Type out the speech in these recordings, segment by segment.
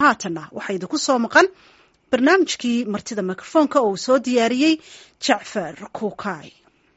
haatanna waxaa idinku soo maqan barnaamijkii martida mikrofoonka oo uu soo diyaariyey jacfar kuukay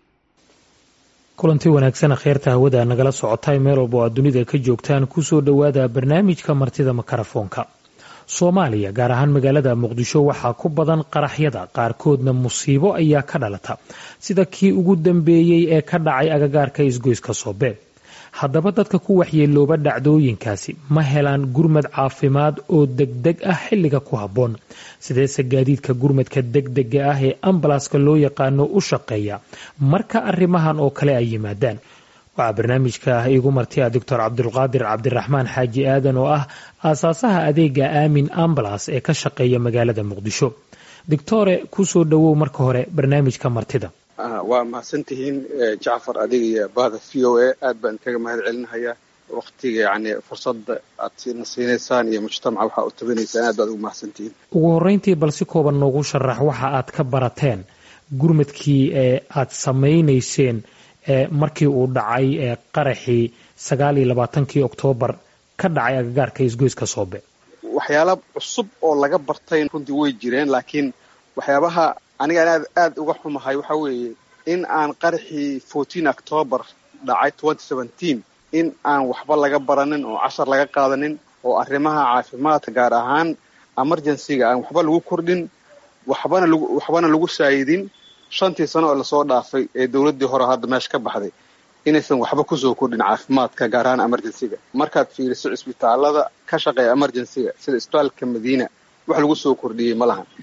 kulanti wanaagsan kheerta hawada nagala socotay meel walba oo aad dunida ka joogtaan kusoo dhowaada barnaamijka martida mikrofoonka soomaaliya gaar ahaan magaalada muqdisho waxaa ku badan qaraxyada qaarkoodna musiibo ayaa ka dhalata sida kii ugu dambeeyey ee ka dhacay agagaarka isgoyska soobe haddaba dadka ku waxyeelooba dhacdooyinkaasi ma helaan gurmad caafimaad oo degdeg ah xilliga ku habboon sideese gaadiidka gurmadka degdega ah ee ambalaaska loo yaqaano u shaqeeya marka arrimahan oo kale ay yimaadaan waxaa barnaamijka iigu martiya doctor cabdulqaadir cabdiraxmaan xaaji aadan oo ah aasaasaha adeega aamin ambalas ee ka shaqeeya magaalada muqdisho doctore kusoo dhowow marka hore barnaamijka martida waa mahadsantihiin jacfar adiga iyo bahda v o a aad baan kaga mahad celinahayaa waktiga yani fursadda aad na siinaysaan iyo mujtamaca waxaa u tabanaysaan aad baad ugu mahadsantihiin ugu horeyntii bal si kooban noogu sharax waxa aad ka barateen gurmadkii ee aad samaynayseen markii uu dhacay qaraxii sagaal iyo labaatankii oktoobar ka dhacay agagaarka isgoyska soobe waxyaala cusub oo laga bartay runtii way jireen laakiin waxyaabaha anigaan aad aad uga xumahay waxa weeye in aan qaraxii fourteen octoobar dhacay twenty seventeen in aan waxba laga baranin oo cashar laga qaadanin oo arrimaha caafimaadka gaar ahaan emergencyga aan waxba lagu kordhin waxbana lagu waxbana lagu saayidin shantii sano oo lasoo dhaafay ee dowladdii hore hadda meesha ka baxday inaysan waxba kusoo kordhin caafimaadka gaar ahaan emergencyga markaad fiiriso cisbitaalada ka shaqeeya emergencyga sida isbitaalka madiina wax lagu soo kordhiyey ma lahan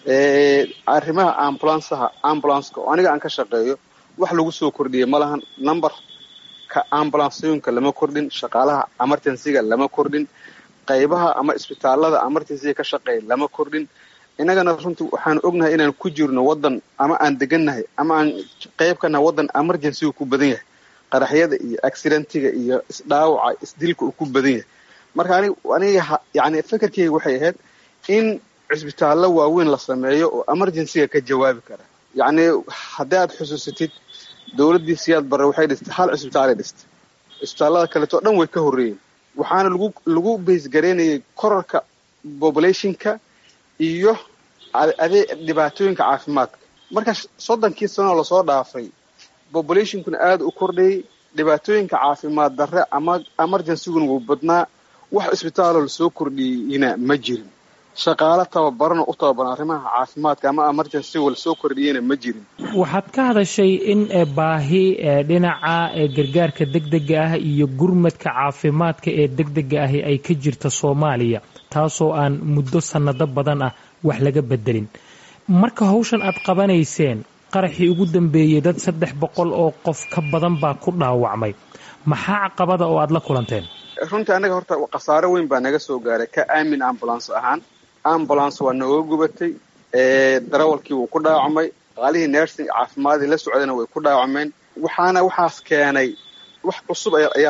arrimaha ambulansaha ambulanceka oo aniga aan ka shaqeeyo wax lagu soo kordhiyey ma lahan numberka ambulansooyinka lama kordhin shaqaalaha emergencyga lama kordhin qaybaha ama isbitaalada emergencyga ka shaqeeya lama kordhin innagana runtii waxaan ognahay inaan ku jirno waddan ama aan degannahay ama aan qayb ka nahay waddan emergencyga ku badan yahay qaraxyada iyo accidentiga iyo isdhaawaca isdilka uu ku badan yahay marka anig aniga yani fekerkeyga waxay ahayd in cisbitaallo waaweyn la sameeyo oo emergencyga ka jawaabi kara yacni haddii aad xusuusatid dowladdii siyaad barre waxay dhistay hal cisbitaalay dhistay cisbitaallada kaleeto o dhan way ka horreeyeen waxaana lagu lagu baysgaraynayay korarka populationka iyo adee dhibaatooyinka caafimaadka marka soddonkii sanoo lasoo dhaafay populationkuna aada u kordhayay dhibaatooyinka caafimaad darre ama emergencyguna wuu badnaa wax isbitaaloo lasoo kordhiyeyna ma jirin shaqaalo tababaranoo u tababaran arrimaha caafimaadka ama emergencyga lasoo kordhiyeyna ma jirin waxaad ka hadashay in baahi dhinaca gargaarka degdega ah iyo gurmadka caafimaadka ee degdega ahi ay ka jirta soomaaliya taasoo aan muddo sannado badan ah wax laga bedelin marka hawshan aad qabanayseen qaraxii ugu dambeeyey dad saddex boqol oo qof ka badan baa ku dhaawacmay maxaa caqabada oo aad la kulanteen runtii annaga horta khasaaro weyn baa naga soo gaaray ka aamin ambulance ahaan ambulance waa nooga gubatay darawalkii wuu ku dhaawacmay qaalihii nersing caafimaadii la socdayna way ku dhaawacmeen waxaana waxaas keenay wax cusub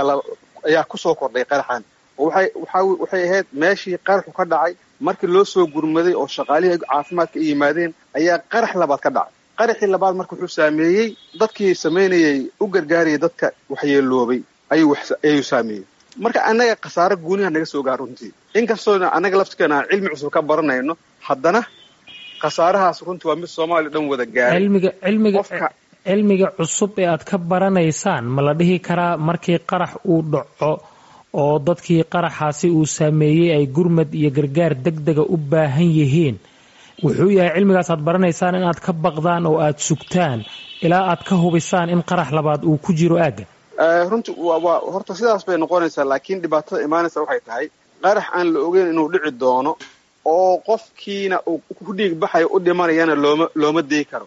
ayaa kusoo kordhay qaraxan oo waxay ahayd meeshii qaraxu ka dhacay markii loo soo gurmaday oo shaqaalihii caafimaadka ay yimaadeen ayaa qarax labaad ka dhacay qaraxii labaad marka wuxuu saameeyey dadkii samaynayay u gargaarayay dadka waxyeeloobay ayuu saameeyey marka annaga khasaaro guuniha naga soo gaar runtii inkastoona annaga laftirkeena aan cilmi cusub ka baranayno haddana khasaarahaas runtii waa mid soomaaliya dhan wada gaaray cilmiga cusub ee aad ka baranaysaan ma la dhihi karaa markii qarax uu dhaco oo dadkii qaraxaasi uu saameeyey ay gurmad iyo gargaar degdega u baahan yihiin wuxuu yahay cilmigaas aad baranaysaan inaad ka baqdaan oo aad sugtaan ilaa aad ka hubisaan in qarax labaad uu ku jiro aagga runtii waa horta sidaas bay noqonaysaa laakiin dhibaatada imaanaysa waxay tahay qarax aan la ogeyn inuu dhici doono oo qofkiina uu ku dhiig baxayo u dhimanayana looma looma dayi karo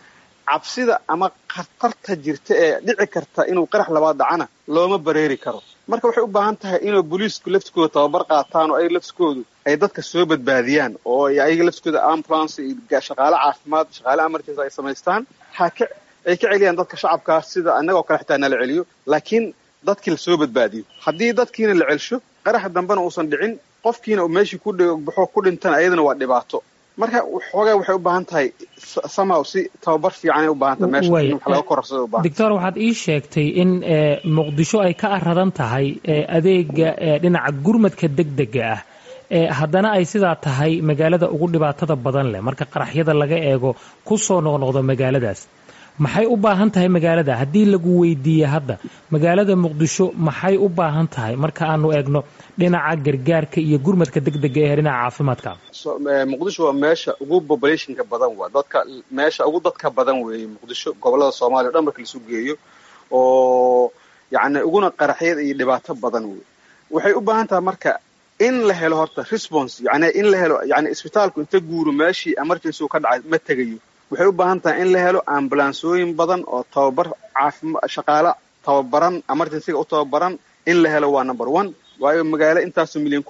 cabsida ama khatarta jirta ee dhici karta inuu qarax labaad dhacana looma bareeri karo marka waxay u baahan tahay inuu booliisku laftikooda tababar qaataan oo ayaga laftikoodu ay dadka soo badbaadiyaan oo ayaga laftikooda ambulance iyo shaqaale caafimaad shaqaale emergency ay samaystaan haka ay ka celiyaan dadka shacabkaa sida annagoo kale xitaa nala celiyo laakiin dadkii lasoo badbaadiyo haddii dadkiina la celsho qaraxa dambena uusan dhicin qofkiina uu meeshii ku baxo ku dhintana ayadana waa dhibaato marka xoogaa waxay u baahan tahay somehow si tababar fiicanay u baahan tahay meesha in wax laga korarsado u baahan doctor waxaad ii sheegtay in muqdisho ay ka aradan tahay adeega dhinaca gurmadka degdega ah haddana ay sidaa tahay magaalada ugu dhibaatada badan leh marka qaraxyada laga eego ku soo noqnoqdo magaaladaas maxay u baahan tahay magaalada haddii lagu weydiiye hadda magaalada muqdisho maxay u baahan tahay marka aanu eegno dhinaca gargaarka iyo gurmadka degdega ee dhinaca caafimaadka muqdisho waa meesha ugu populationka badan waa dadka meesha ugu dadka badan weeye muqdisho gobolada soomaaliya o dhan marka laisu geeyo oo yacni uguna qaraxyada iyo dhibaato badan wey waxay u baahan tahay marka in la helo horta response yani in la helo yani isbitaalku inta guuro meeshii emergency u ka dhacay ma tegayo waxay u baahan tahay in la helo ambulansooyin badan oo tababar caafima shaqaale tababaran emergencyga u tababaran in la helo waa number one waayo magaalo intaasoo milyan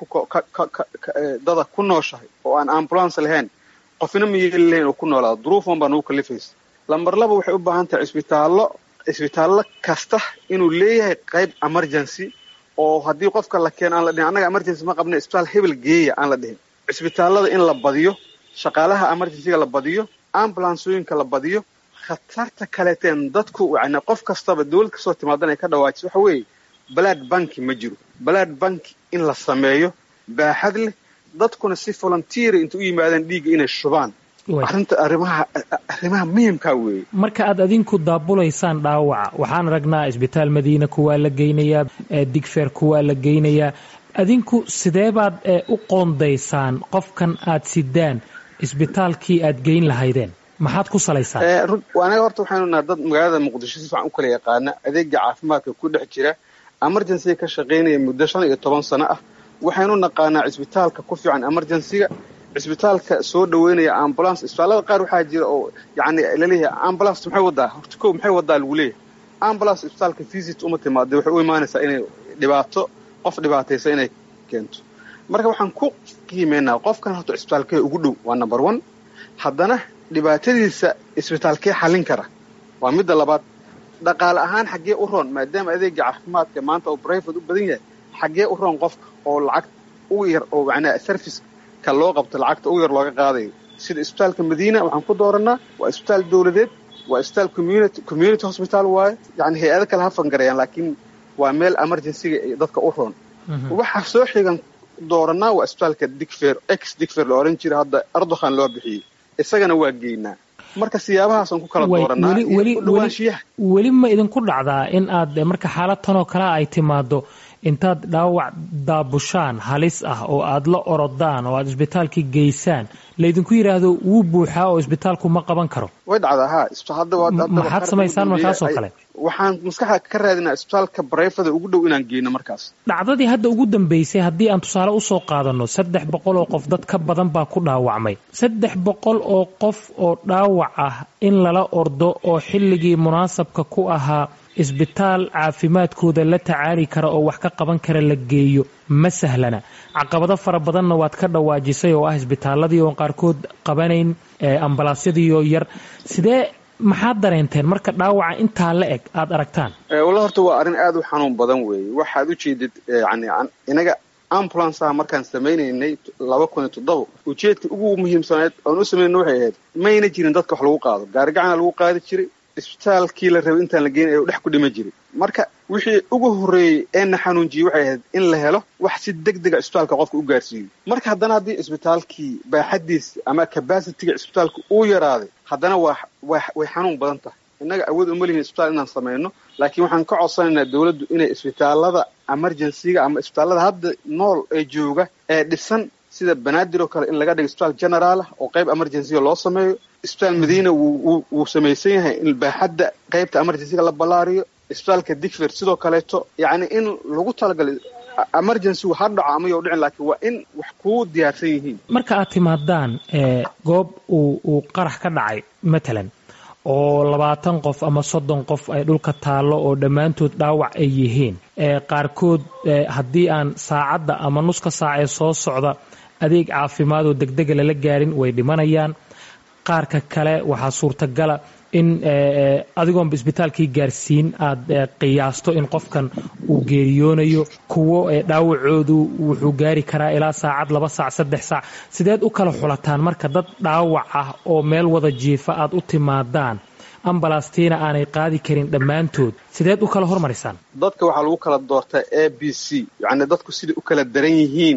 dada ku nooshahay oo aan ambulance lahayn qofina ma yeeli lahayn oo ku noolaado duruufan baa nagu kalifaysa lamber laba waxay u baahan tahay isbitaallo isbitaallo kasta inuu leeyahay qayb emergency oo haddii qofka la keeno aan la dhihin annaga emergency ma qabna isbitaal hebel geeya aan la dhihin cisbitaallada in la badiyo shaqaalaha emergencyga la badiyo ambulansooyinka la badiyo khatarta kaleeteen dadku yani qof kastaba dawlad kastoo timaadan ay ka dhawaajiso waxa weeye balaad banki ma jiro balaad banki in la sameeyo baaxad leh dadkuna si volunteera inta u yimaadaan dhiigga inay shubaan arrinta arrimaha arrimaha muhimkaa weeye marka aad adinku daabulaysaan dhaawaca waxaan aragnaa isbitaal madiina kuwaa la geynayaa digfeer kuwaa la geynayaa adinku sidee baad u qoondaysaan qofkan aad sidaan isbitaalkii aad geyn lahaydeen maxaad ku salaysaan anaga horta waxaynu nahay dad magaalada muqdisho si fiican u kala yaqaana adeega caafimaadka ku dhex jira emergencyga ka shaqaynaya muddo shan iyo toban sano ah waxaynu naqaanaa cisbitaalka ku fiican emergencyga cisbitaalka soo dhaweynaya ambulance isbitaallada qaar waxaa jira oo yani laleeyahay ambulance maxay wadaa horta ko maxay wadaa lagu leeyahay ambulance isbitaalka visit uma timaada waxay u imaanaysaa inay dhibaato qof dhibaataysa inay keento marka waxaan ku qiimeynaa qofkan horta cisbitaalkee ugu dhow waa number one haddana dhibaatadiisa isbitaalkee xallin kara waa midda labaad dhaqaale ahaan xaggee u roon maadaama adeega caafimaadka maanta oo brivate u badan yahay xaggee u roon qofka oo lacag ugu yar oo macnaha serviceka loo qabto lacagta ugu yar looga qaadayo sida isbitaalka madiina waxaan ku dooranaa waa isbitaal dawladeed waa isbitaal community community hospital waaye yani hay-ado kale ha fangarayaan laakiin waa meel emergencyga dadka u roon waxaa soo xigan dooranaa waa isbitaalka digfer ex digfer la ohan jira hadda ardokhan loo bixiyey isagana waa geynaa marka siyaabahaasaan ku kala dooranaa dhawaanshiyaha weli ma idinku dhacdaa in aad marka xaalad tanoo kalea ay timaado intaad dhaawac daabushaan halis ah oo aad la orodaan oo aad isbitaalkii geysaan laydinku yidhaahdo wuu buuxaa oo isbitaalku ma qaban karo way dhacdaa ha maxaad samaysaan markaasoo kale waxaan maskaxda ka raadinaa isbitaalka bareyfada ugu dhow inaan geyno markaas dhacdadii hadda ugu dambeysay haddii aan tusaale usoo qaadanno saddex boqol oo qof dad ka badan baa ku dhaawacmay saddex boqol oo qof oo dhaawac ah in lala ordo oo xilligii munaasabka ku ahaa isbitaal caafimaadkooda la tacaali kara oo wax ka qaban kara la geeyo ma sahlana caqabado fara badanna waad ka dhawaajisay oo ah isbitaaladii oon qaarkood qabanayn ambalaasyadiioo yar sidee maxaad dareenteen marka dhaawaca intaa la eg aada aragtaan walla horta waa arrin aada u xanuun badan weeye waxaad u jeedid yani inaga ambulanceaha markaan samaynaynay laba kun iyo toddoba ujeedka ugu muhiimsanayd oon u samayna waxay ahayd mayna jirin dadka wax lagu qaado gaarigacana lagu qaadi jiray isbitaalkii la rabay intaan la geynay ee dhex ku dhima jiray marka wixii ugu horreeyey ee na xanuunjiyey waxay ahayd in la helo wax si deg dega isbitaalka qofka u gaarsiiyo marka haddana haddii isbitaalkii baaxadiisa ama cabacitiga isbitaalka uu yaraaday haddana waa way xanuun badan tahay innaga awood uma lihin isbitaal inaan samayno laakiin waxaan ka codsanaynaa dawladdu inay isbitaalada emergencyga ama isbitaalada hadda nool ee jooga ee dhisan sida banaadir oo kale in laga dhigo isbitaal generaal ah oo qayb emergencyga loo sameeyo isbitaal madiina wuu samaysan yahay in baaxadda qaybta emergencyga la ballaariyo isbitaalka digfer sidoo kaleeto yacni in lagu talagalay emergencygu ha dhaco ama you dhicin laakiin waa in wax kuu diyaarsan yihiin marka aad timaadaan goob uu uu qarax ka dhacay matalan oo labaatan qof ama soddon qof ay dhulka taallo oo dhammaantood dhaawac ay yihiin qaarkood haddii aan saacadda ama nuska saac ee soo socda adeeg caafimaad oo degdega lala gaarin way dhimanayaan qaarka kale waxaa suurtagala in adigoonba isbitaalkii gaarsiin aad qiyaasto in qofkan uu geeriyoonayo kuwo dhaawacoodu wuxuu gaari karaa ilaa saacad laba saac saddex saac sideed u kala xulataan marka dad dhaawac ah oo meel wada jiifa aad u timaadaan ambalastiina aanay qaadi karin dhammaantood sideed u kala hormarisaan dadka waxaa lagu kala doortaa a b c yacni dadku siday u kala daran yihiin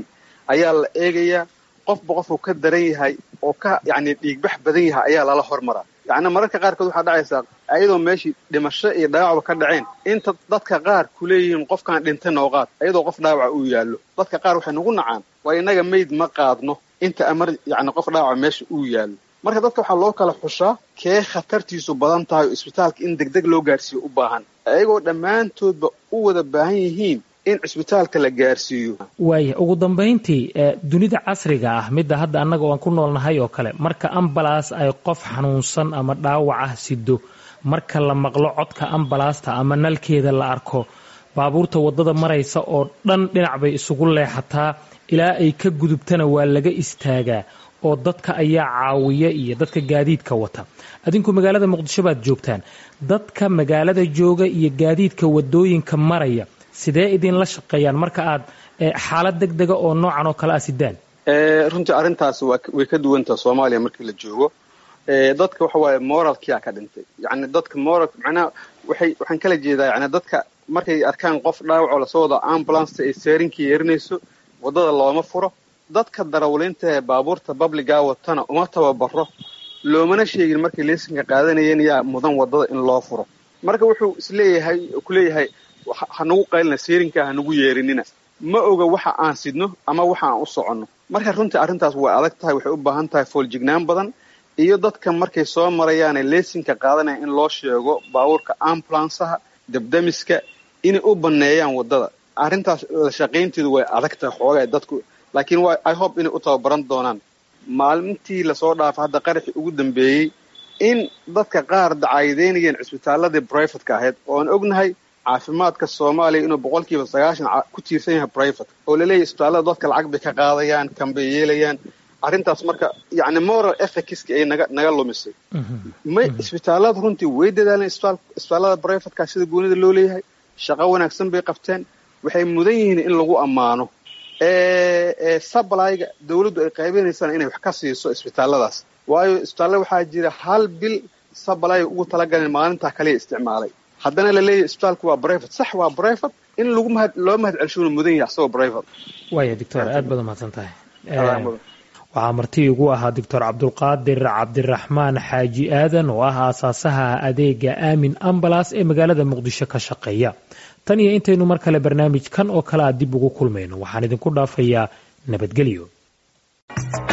ayaa la eegayaa qofba qofuu ka daran yahay oo ka yacni dhiigbax badan yahay ayaa lala hormaraa yacni mararka qaarkood waxaa dhacaysaa ayadoo meeshii dhimasho iyo dhaawacba ka dhaceen inta dadka qaar ku leeyihiin qofkaan dhintay noo qaad ayadoo qof dhaawaca uu yaallo dadka qaar waxay nagu nacaan waa innaga mayd ma qaadno inta amar yacni qof dhaawaca meesha uu yaallo marka dadka waxaa loo kala xushaa kee khatartiisu badan tahay oo isbitaalka in degdeg loo gaarsiiyo u baahan ayagoo dhammaantoodba u wada baahan yihiin in cisbitaalka la gaarsiiyo waaya ugu dambayntii dunida casriga ah midda hadda annaga oan ku noolnahay oo kale marka ambalaas ay qof xanuunsan ama dhaawac ah sido marka la maqlo codka ambalaasta ama nalkeeda la arko baabuurta waddada maraysa oo dhan dhinac bay isugu leexataa ilaa ay ka gudubtana waa laga istaagaa oo dadka ayaa caawiya iyo dadka gaadiidka wata adinku magaalada muqdisho baad joogtaan dadka magaalada jooga iyo gaadiidka wadooyinka maraya sidee idinla shaqeeyaan marka aad xaalad deg dega oo noocan oo kale ah sidaan runtii arrintaasi way ka duwantaha soomaaliya markii la joogo dadka waxa waaye moralkia ka dhintay yani dadka moral macnaha waxay waxaan kala jeedaa yani dadka markay arkaan qof dhaawacoo lasoo wado ambulance ay seerinkii yeerinayso waddada looma furo dadka darawliinta ee baabuurta babligaa watana uma tababaro loomana sheegin markay leesinka qaadanayeen yaa mudan waddada in loo furo marka wuxuu isleeyahay kuleeyahay hanagu qaylina seerinka hanagu yeerinina ma oga waxa aan sidno ama waxa aan u soconno marka runtii arrintaas way adag tahay waxay u baahan tahay fooljignaan badan iyo dadka markay soo marayaane leesinka qaadanaya in loo sheego baabuurka ambulansaha dabdamiska inay u banneeyaan waddada arrintaas la shaqaynteedu way adag tahay xoogaa dadku laakiin waa i hope inay u tababaran doonaan maalintii lasoo dhaafay hadda qaraxii ugu dambeeyey in dadka qaar dacaayideynayeen cisbitaaladii brivatka ahayd ooan ognahay caafimaadka soomaaliya inuu boqolkiiba sagaashan ku tiirsan yahay brivate oo laleeyahy isbitaallada dadka lacag bay ka qaadayaan kan bay yeelayaan arrintaas marka yacni moral efficacki ay naga naga lumisay may isbitaallada runtii way dadaaleen isbitaallada brivatka sida goonida loo leeyahay shaqo wanaagsan bay qabteen waxay mudan yihiin in lagu ammaano sablyga dawladdu ay qaybinaysaan inay wax ka siiso isbitaalladaas waayo isbitaallada waxaa jira hal bil sablyga ugu talagaleen maalintaa kaliya isticmaalay haddana la leeyahy isbitaalku waa brivate sax waa brivate in lagu mahad loo mahad celshuuna mudan yahay asagoo brivate waaya doctor aad baad umahadsan tahay waxaa marti igu ahaa doctor cabdulqaadir cabdiraxmaan xaaji aadan oo ah aasaasaha adeega aamin ambalas ee magaalada muqdisho ka shaqeeya tan iyo intaynu mar kale barnaamijkan oo kale a dib ugu kulmayno waxaan idinku dhaafayaa nabadgelyo